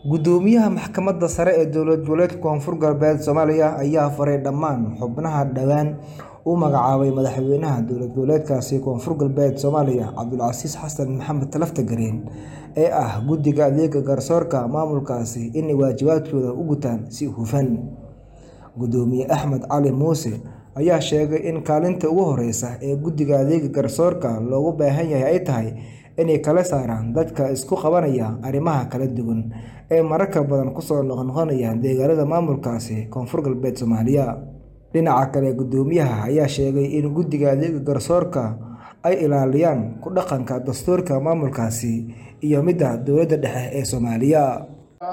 Guddoomiyaha Maxkamadda Sare ee Dowlad Goboleedka Koonfur Galbeed Soomaaliya ayaa faray dhammaan xubnaha dhawaan u magacaabay madaxweynaha dowlad goboleedkaasi Koonfur Galbeed Soomaaliya Cabdulcasiis Xasan Maxamed Laftagareen ee ah Guddiga Adeegga Garsoorka maamulkaasi inay waajibaadkooda u gutaan si hufan. Guddoomiye Axmed Cali Muuse ayaa sheegay in kaalinta ugu horeysa ee Guddiga Adeegga Garsoorka looga baahan yahay ay tahay inay kala saaraan dadka isku qabanaya arrimaha kala duwan ee mararka badan kusoo noqnoqonaya deegaanada maamulkaasi Koonfur Galbeed Soomaaliya. Dhinaca kale, guddoomiyaha ayaa sheegay in Guddiga Adeegga Garsoorka ay ilaaliyaan ku dhaqanka dastuurka maamulkaasi iyo midda dowladda dhexe ee Soomaaliya.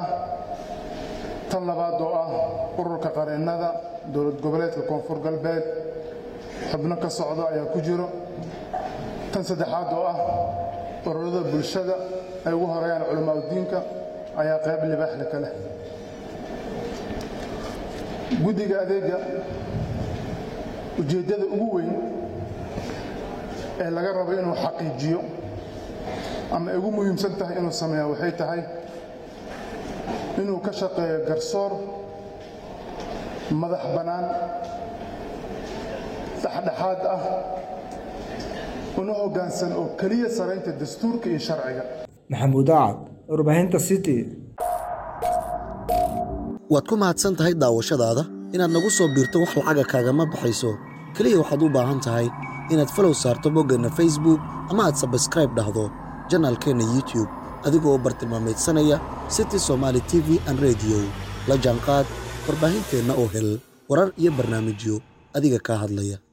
Tan labaad oo ah ururka qareennada dowlad goboleedka Koonfur Galbeed xubno ka socda ayaa ku jiro. Tan saddexaad oo ah ururada bulshada ay ugu horeeyaan culamaa diinka ayaa qayb libaax leh ka leh. Guddiga adeegga ujeeddada ugu weyn ee laga rabo inuu xaqiijiyo ama ay ugu muhiimsan tahay inuu sameeyo waxay tahay inuu ka shaqeeyo garsoor madax bannaan dhexdhexaad ah una hoggaansan oo keliya saraynta dastuurka iyo sharciga Maxamuud Acad, Warbaahinta City. waad ku mahadsan tahay daawashadaada inaad nagu soo biirto wax lacaga kaagama baxayso keliya waxaad u baahan tahay inaad falow saarto boggeenna facebook ama aad sabskraib dhahdo janaalkeenna youtube adigoo bartilmaameedsanaya city somaali t v an rediyo la jaanqaad warbaahinteenna oo hel warar iyo barnaamijyo adiga kaa hadlaya